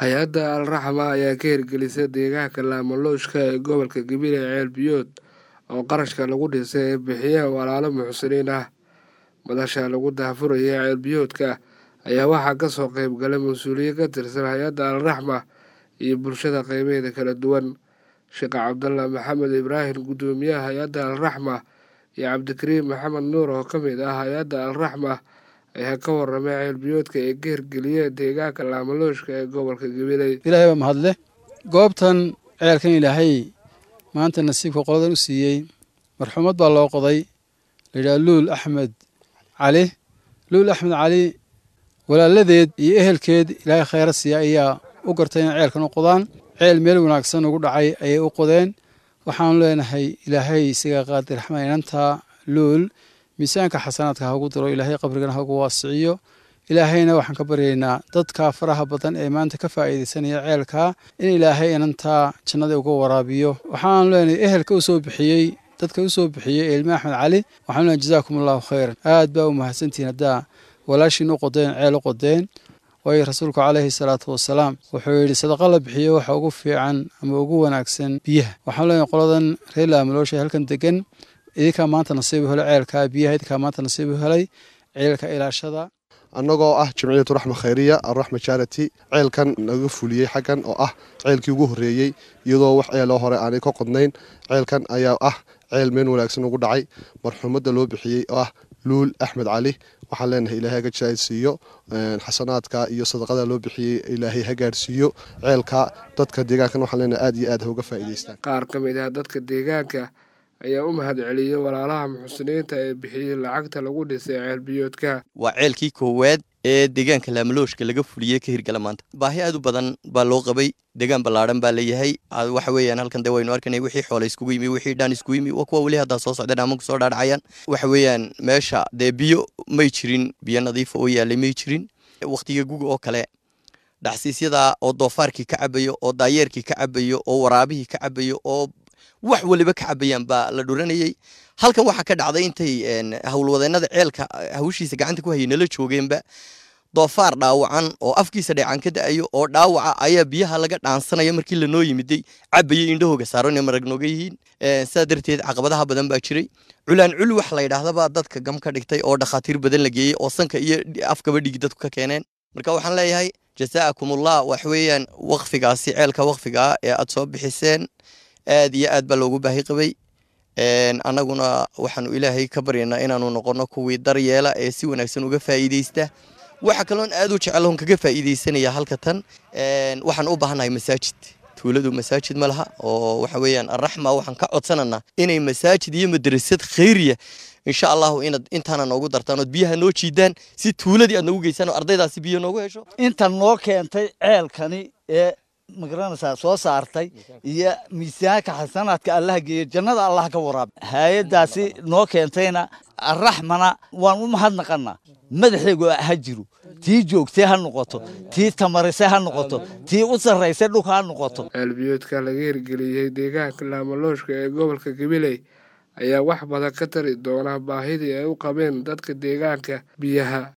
hay-adda alraxma ayaa ka hirgelisay deegaanka laamolooshka ee gobolka gabiley ceel biyood oo qarashka lagu dhisay ay bixiyeen walaalo muxsiniin ah madasha lagu daahfuraya ceel biyoodka ayaa waxaa kasoo qeyb galay mas-uuliyiin ka tirsan hay-adda alraxma iyo bulshada qeybeeda kala duwan sheekh cabdalla maxamed ibraahim guddoomiyaha hay-adda alraxma iyo cabdikariim maxamed nuur oo ka mid ah hay-adda alraxma ayaa ka waramay ceelbiyoodka ay ka hirgeliyeen deegaanka laamalooshka ee gobolka gabiley ilaahay baa mahadle goobtan ceelkan ilaahay maanta nasiibka qoladan u siiyey marxuumad baa loo qoday layidhaha luul axmed cali luul axmed cali walaaladeed iyo ehelkeed ilaahay khayra siiya ayaa u gartay inay ceelkan u qodaan ceel meel wanaagsan ugu dhacay ayay u qodeen waxaanu leenahay ilaahay isaga qaadir raxmaan inantaa luul miisaanka xasanaadka hagu diro ilaahay qabrigana hagu waasiciyo ilaahayna waxaan ka baryaynaa dadka faraha badan ee maanta ka faa'iidaysanaya ceelkaa in ilaahay inantaa jannada uga waraabiyo waxaanu leenahay ehelka u soo bixiyey dadka u soo bixiyey ilme axmed cali waxaanu leenahay jazaakum allahu khayran aad baa u mahadsantihiin haddaa walaashiin u qodeen ceel u qodeen waayo rasuulku caleyhi salaatu wasalaam wuxuu yidhi sadaqa la bixiyo waxa ugu fiican ama ugu wanaagsan biyaha waxaanu leenahay qoladan reer laamaloosha halkan degan idinkaa maanta nasiibu helay ceelkaa biyaha idinkaa maanta nasiibu helay ceelka ilaashada annagoo ah jamciyatu raxma khayriya alraxma charity ceelkan naga fuliyey xaggan oo ah ceelkii ugu horreeyey iyadoo wax ceeloo hore aanay ka qodnayn ceelkan ayaa ah ceel meel wanaagsan ugu dhacay marxuumadda loo bixiyey oo ah luul axmed cali waxaan leenahay ilaahay ha gajaadsiiyo xasanaadka iyo sadaqada loo bixiyey ilaahay ha gaadhsiiyo ceelka dadka deegaankan waxaan leenahay aad iyo aad ha uga faa'iidaystaan qaar ka mid ah dadka deegaanka ayaa u mahad celiyey walaalaha muxsiniinta ee bixiyey lacagta lagu dhisay ceelbiyoodka waa ceelkii koowaad ee deegaanka laamalooshka laga fuliyey ka hirgala maanta baahi aad u badan baa loo qabay deegaan ballaadhan baa leeyahay waxa weeyaan halkan dee waynu arkanay wixii xoole iskugu yimi wixii dhaan iskugu yimi waa kuwa weli haddaa soo socdeen ama kusoo dhaadhacayaan waxa weeyaan meesha dee biyo may jirin biyo nadiifa oo yaalay may jirin wakhtiga guga oo kale dhacsiisyada oo doofaarkii ka cabayo oo daayeerkii ka cabayo oo waraabihii ka cabayo oo wax waliba ka cabayaan baa la dhuranayey halkan waxaa ka dhacday intay howlwadeennada ceelka hawshiisa gacanta ku hayay nala joogeenba doofaar dhaawacan oo afkiisa dheecaan ka da-ayo oo dhaawaca ayaa biyaha laga dhaansanaya markii lanoo yimiday cabayay indhahooga saaran ee marag nooga yihiin sidaa darteed caqabadaha badan baa jiray culaan culi wax la yidhaahdabaa dadka gam ka dhigtay oo dhakhaatiir badan la geeyey oo sanka iyo afkaba dhigi dadku ka keeneen marka waxaan leeyahay jasaakumullah wax weeyaan wakfigaasi ceelka wakfigaa ee aad soo bixiseen aad iyo aad baa loogu baahi qabay annaguna waxaanu ilaahay ka baryaynaa inaanu noqono kuwii daryeela ee si wanaagsan uga faa'iideysta waxa kaloon aad u jecelon kaga faa'iideysanaya halka tan waxaan u baahannahay masaajid tuuladu masaajid ma laha oo waxa weeyaan arraxma waxaan ka codsananaa inay masaajid iyo madrasad khayriya insha allahu inaad intaana noogu dartaan ood biyaha noo jiidaan si tuuladii aad noogu geysaan oo ardaydaasi biyo noogu hesho inta noo keentay ceelkani ee magaranaysaa soo saartay iyo miisaanka xasanaadka allaha geeya jannada allah ka waraab hay-addaasi noo keentayna araxmana waan u mahadnaqanaa madaxeegu ha jiro tii joogtay ha noqoto tii tamarisay ha noqoto tii u sarraysay dhulka ha noqoto ceelbiyoodka laga hirgeliyey deegaanka laamalooshka ee gobolka gabiley ayaa wax badan ka tari doona baahidii ay u qabeen dadka deegaanka biyaha